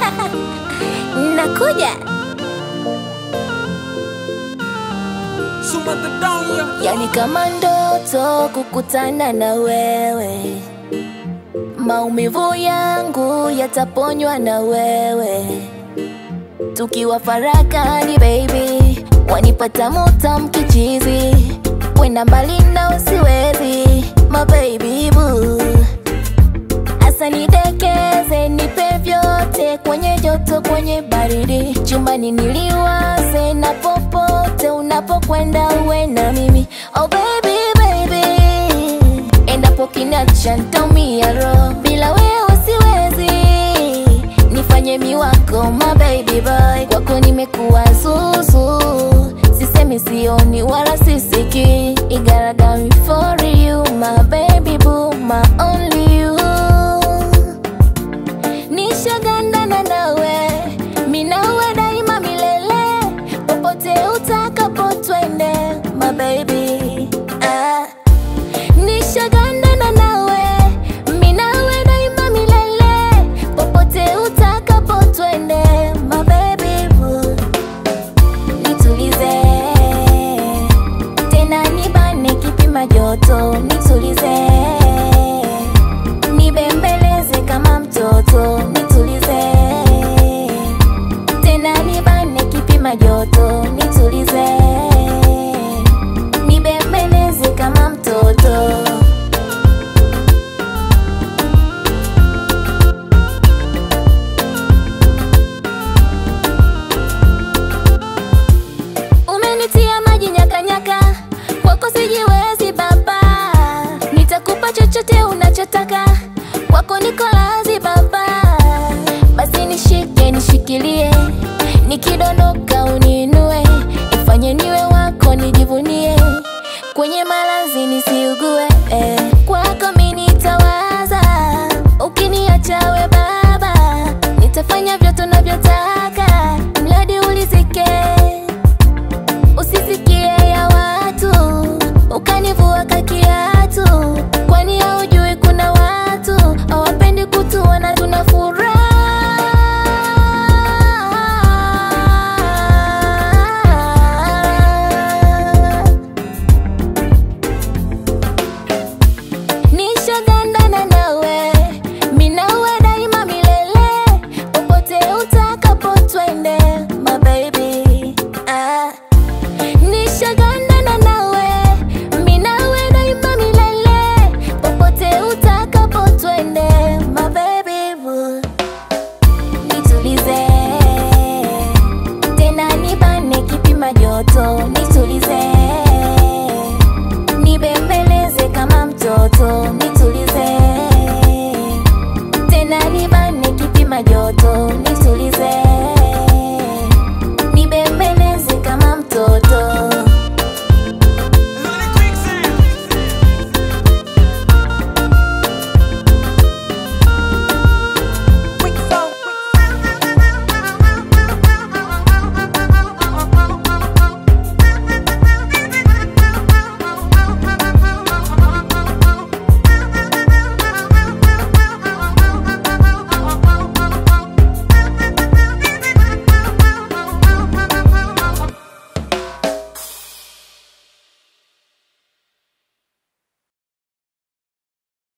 Nakuja. Suma the down, yeah. Yani kama ndoto kukutana na wewe, maumivu yangu yataponywa na wewe, tukiwa farakani baby, wanipata mutam kichizi, kwenda mbali na usiwezi, my baby boo Asa nidekeze, nipe vyote, kwenye joto, kwenye baridi, chumbani niliwaze, na popote unapokwenda uwe na mimi. Oh baby, baby, endapo kinacha ntaumia roho, bila wewe siwezi, nifanye miwako, my baby boy, kwako nimekuwa zuzu, sisemi sioni wala sisiki, I gotta die for you, my baby boo, my only you nishagandana nawe minawe daima milele popote utakapo twende my baby ah. nishagandana nawe minawe daima milele popote utakapo twende my baby boo. nitulize tena nibane kipima joto nitulize nibembeleze kama mtoto nitulize tena nibane kipima joto nitulize nibembeleze kama mtoto umenitia maji nyakanyaka kwako sijiwezi baba nitakupa chochote unachotaka kwako niko lazi baba basi nishike nishikilie nikidondo